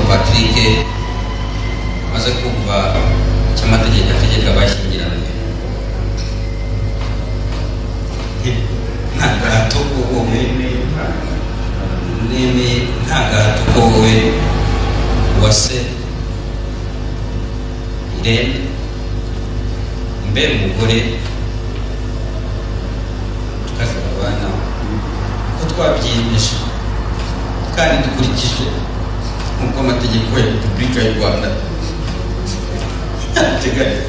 Patrick amaze kumva icyo amategeko ategeka abashyingiranywe nta gahato ko wowe nemeye nta gahato ko wowe wase irene mbe umugore tukavuga abana ko twabyiyemeje kandi dukurikije nk'uko amategeko ya repubulika y'u rwanda abiteganya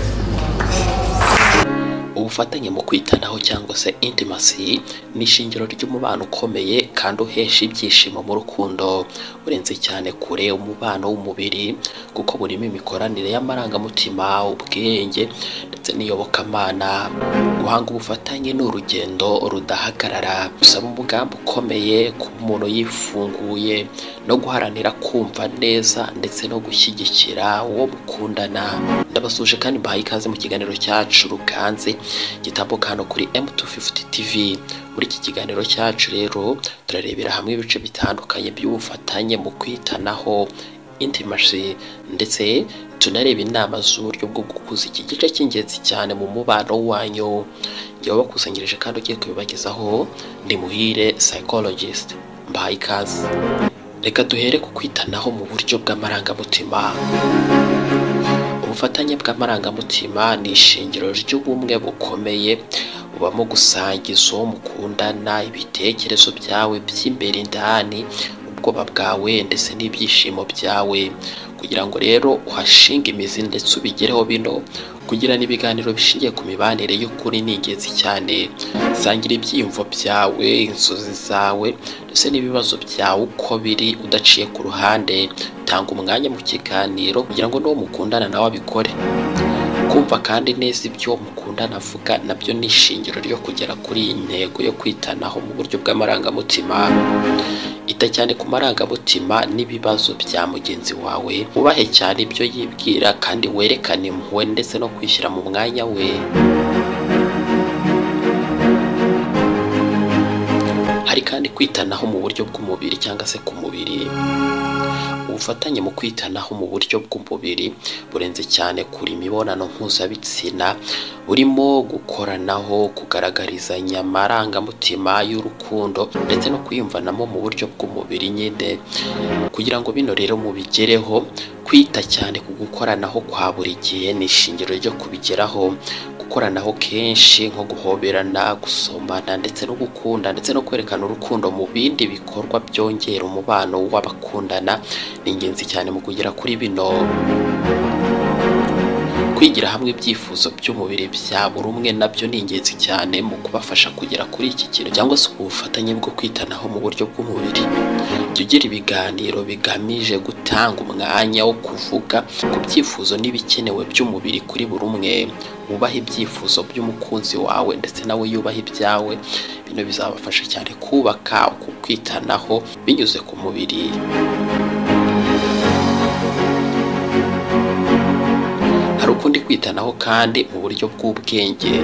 ubufatanye mu kwitanaho cyangwa se intimacy ni ishingiro ry'umubano ukomeye kandi uhesha ibyishimo mu rukundo urenze cyane kure umubano w'umubiri kuko burimo imikoranire y'amarangamutima ubwenge ndetse n'iyobokamana guhanga ubufatanye ni urugendo rudahagarara gusaba umugambi ukomeye kuba umuntu yifunguye no guharanira kumva neza ndetse no gushyigikira uwo mukundana ndabasuje kandi mbahaye ikaze mu kiganiro cyacu ruganze gitambuka hano kuri M250 TV muri iki kiganiro cyacu rero turarebera hamwe ibice bitandukanye by'ubufatanye mu kwitanaho intimacy ndetse tunareba inama z'uburyo bwo gukuza iki gice cy'ingenzi cyane mu mubano wanyu jya wabakusanyirije kandi ugiye kubibagezaho ndi muhire psychologist mbahaye ikaze reka duhere ku kwitanaho mu buryo bw'amarangamutima ubufatanye bw'amarangamutima ni ishingiro ry'ubumwe bukomeye bubamo gusangiza uwo mukundana ibitekerezo byawe by'imbere indani ubwoba bwawe ndetse n'ibyishimo byawe kugira ngo rero uhashinge imizi ndetse ubigereho bino kugirana ibiganiro bishingiye ku mibanire y'ukuri ni ingenzi cyane sangira ibyiyumvo byawe inzozi zawe ndetse n'ibibazo byawe uko biri udaciye ku ruhande tanga umwanya mu kiganiro kugira ngo n'uwo mukundana nawe abikore kumva kandi neza ibyo mukundana avuga nabyo ni ishingiro ryo kugera kuri iyi ntego yo kwitanaho mu buryo bw'amarangamutima ita cyane ku marangamutima n'ibibazo bya mugenzi wawe ubahe cyane ibyo yibwira kandi werekane impuhwe ndetse no kwishyira mu mwanya we hari kandi kwitanaho mu buryo bw'umubiri cyangwa se ku mubiri ubufatanye mu kwitanaho mu buryo bw'umubiri burenze cyane kuri imibonano mpuzabitsina burimo gukoranaho kugaragarizanya amarangamutima y'urukundo ndetse no kwiyumvanamo mu buryo bw'umubiri nyine kugira ngo bino rero mubigereho kwita cyane ku gukoranaho kwa buri gihe ni ishingiro ryo kubigeraho gukoranaho kenshi nko guhoberana gusomana ndetse no gukunda ndetse no kwerekana urukundo mu bindi bikorwa byongera umubano w'abakundana ni ingenzi cyane mu kugera kuri bino kwigira hamwe ibyifuzo by'umubiri bya buri umwe nabyo ni ingenzi cyane mu kubafasha kugera kuri iki kintu cyangwa se ubufatanye bwo kwitanaho mu buryo bw'umubiri jya ugira ibiganiro bigamije gutanga umwanya wo kuvuga ku byifuzo n'ibikenewe by'umubiri kuri buri umwe wubahe ibyifuzo by'umukunzi wawe ndetse nawe yubahe ibyawe bino bizabafasha cyane kubaka uku kwitanaho binyuze ku mubiri hari ukundi kwitanaho kandi mu buryo bw'ubwenge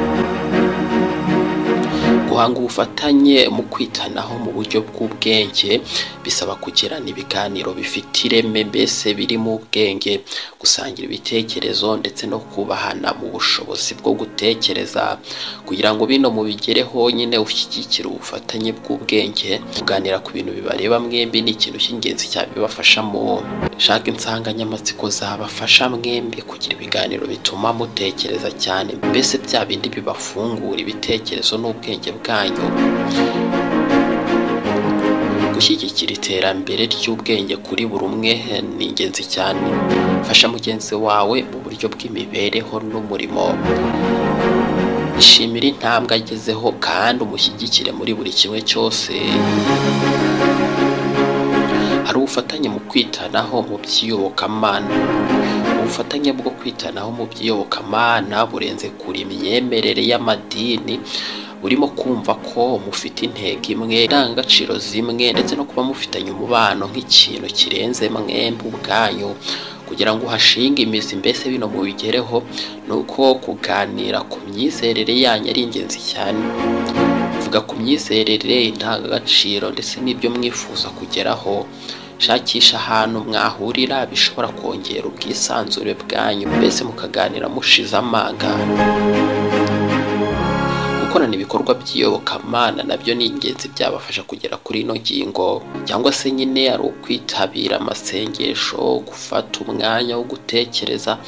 guhanga ubufatanye mu kwitanaho mu buryo bw'ubwenge bisaba kugirana ibiganiro bifite ireme mbese birimo ubwenge gusangira ibitekerezo ndetse no kubahana mu bushobozi bwo gutekereza kugira ngo bino mubigereho nyine ushyigikire ubufatanye bw'ubwenge kuganira ku bintu bibareba mwembi ni ikintu cy'ingenzi cyabibafashamo shaka insanganyamatsiko zabafasha mwembi kugira ibiganiro bituma mutekereza cyane mbese bya bindi bibafungura ibitekerezo n'ubwenge bwanyu gushyigikira iterambere ry'ubwenge kuri buri umwe ni ingenzi cyane fasha mugenzi wawe mu buryo bw'imibereho n'umurimo ishimira intambwe agezeho kandi umushyigikire muri buri kimwe cyose hari ubufatanye mu kwitanaho mu by'iyobokamana ubufatanye bwo kwitanaho mu by'iyobokamana burenze kure imyemerere y'amadini burimo kumva ko mufite intego imwe indangagaciro zimwe ndetse no kuba mufitanye umubano nk'ikintu kirenze mwembi ubwanyu kugira ngo uhashinge imizi mbese bino mubigereho ni uko kuganira ku myizerere yanyu ari ingenzi cyane vuga ku myizerere indangagaciro ndetse n'ibyo mwifuza kugeraho shakisha ahantu mwahurira bishobora kongera ubwisanzure bwanyu mbese mukaganira mushize amanga gukorana ibikorwa by'iyobokamana nabyo ni ingenzi byabafasha kugera kuri ino ngingo cyangwa se nyine ari ukwitabira amasengesho gufata umwanya wo gutekereza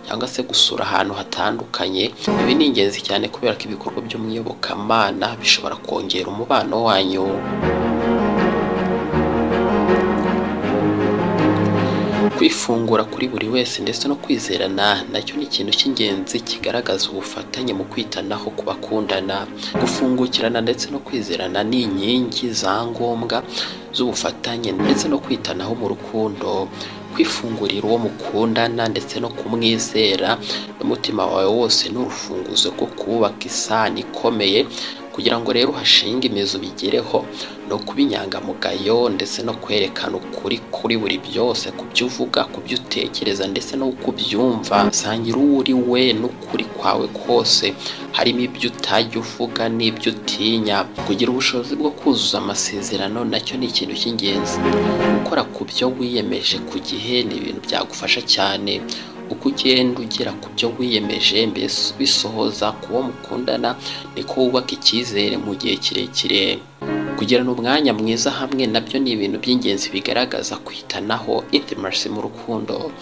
cyangwa se gusura ahantu hatandukanye ibi ni ingenzi cyane kubera ko ibikorwa byo mu iyobokamana bishobora kongera umubano wanyu kwifungura kuri buri wese ndetse no kwizerana nacyo ni ikintu cy'ingenzi kigaragaza ubufatanye mu kwitanaho ku bakundana gufungukirana ndetse no kwizerana ni inkingi za ngombwa z'ubufatanye ndetse no kwitanaho mu rukundo kwifungurira uwo mukundana ndetse no kumwizera n'umutima wawe wose ni urufunguzo rwo kubaka isano ikomeye kugira ngo rero uhashinge imizi ubigereho ni ukuba inyangamugayo ndetse no kwerekana ukuri kuri buri byose ku byo uvuga ku byo utekereza ndetse no ku byumva sangira uwo uri we n'ukuri kwawe kose harimo ibyo utajya uvuga n'ibyo utinya kugira ubushobozi bwo kuzuza amasezerano nacyo ni ikintu cy'ingenzi gukora ku byo wiyemeje ku gihe ni ibintu byagufasha cyane uko ugenda ugera ku byo wiyemeje mbese bisohoza ku wo mukundana niko wubaka icyizere mu gihe kirekire kugirana umwanya mwiza hamwe nabyo ni ibintu by'ingenzi bigaragaza kwitanaho intimacy mu rukundo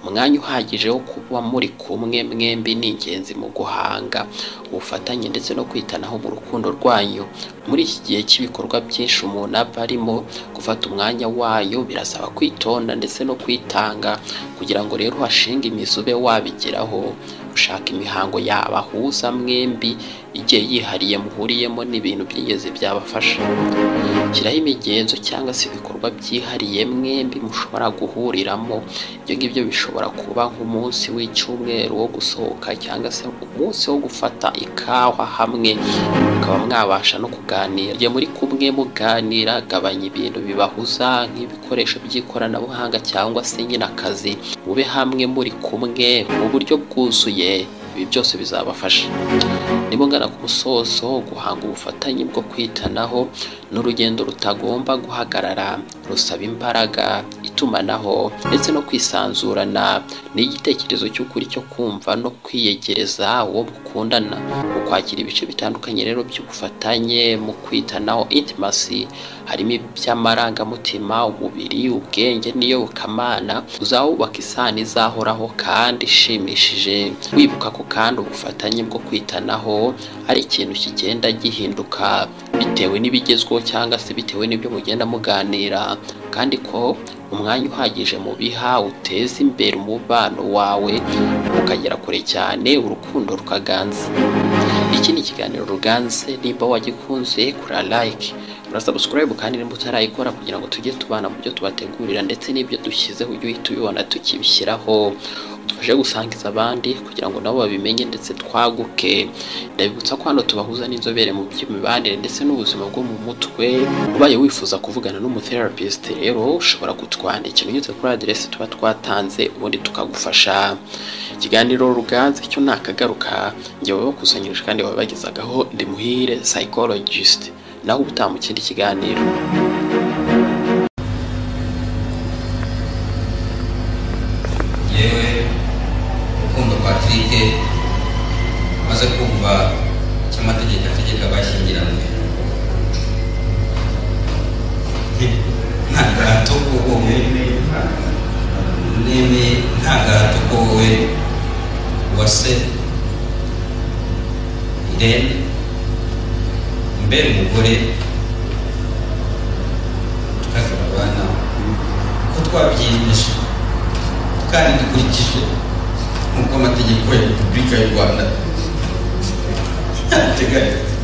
umwanya uhagije wo kuba muri kumwe mwembi ni ingenzi mu guhanga ubufatanye ndetse no kwitanaho mu rukundo rwanyu muri iki gihe cy'ibikorwa byinshi umuntu aba arimo gufata umwanya wayo birasaba kwitonda ndetse no kwitanga kugira ngo rero uhashinge imizi ube wabigeraho gushaka imihango yabahuza mwembi igihe yihariye muhuriyemo n'ibintu by'ingenzi byabafasha shyiraho imigenzo cyangwa se ibikorwa byihariye mwembi mushobora guhuriramo ibyo ngibyo bishobora kuba nk'umunsi w'icyumweru wo gusohoka cyangwa se umunsi wo gufata ikawa hamwe mukaba mwabasha no kuganira igihe muri kumwe muganira gabanya ibintu bibahuza nk'ibikoresho by'ikoranabuhanga cyangwa se nyine akazi mube hamwe muri kumwe mu buryo bwuzuye ibi byose bizabafasha nimungana ku musozo guhanga ubufatanye bwo kwitanaho ni urugendo rutagomba guhagarara rusaba imbaraga itumanaho ndetse no kwisanzurana ni igitekerezo cy'ukuri cyo kumva no kwiyegereza uwo mukundana mu kwakira ibice bitandukanye rero by'ubufatanye mu kwitanaho intimacy harimo iby'amarangamutima umubiri ubwenge n'iyobokamana uzawubaka isano izahoraho kandi ishimishije wibuka ko kandi ubufatanye bwo kwitanaho ari ikintu kigenda gihinduka bitewe n'ibigezweho cyangwa se bitewe n'ibyo mugenda muganira kandi ko umwanya uhagije mu biha uteza imbere umubano wawe ukagera kure cyane urukundo rukaganza iki ni ikiganiro ruganze nimba wagikunze kura like urasubscribe kandi nimba utarayikora kugira ngo tujye tubana mu byo tubategurira ndetse n'ibyo dushyizeho ujye uhita ubibona tukibishyiraho udufashe gusangiza abandi kugira ngo nabo babimenye ndetse twaguke ndabibutsa ko hano tubahuza n'inzobere mu by'imibanire ndetse n'ubuzima bwo mu mutwe ubaye wifuza kuvugana n'umutherapist rero ushobora kutwandikira unyuze kuri aderesi tuba twatanze ubundi tukagufasha ikiganiro ruganze cyo ntakagaruka njyewe bakusanyirije kandi babagezagaho ndi muhire psychologist naho ubutaha mu kindi kiganiro yewe rukundo patrick maze kumva icyo amategeko ategeka abashyingiranywe nta gahato ko wowe n'imi nta gahato ko wowe uwase irene mbere umugore tukagira abana ko twabyiyemeje kandi dukurikije nk'uko amategeko ya repubulika y'u rwanda abiteganya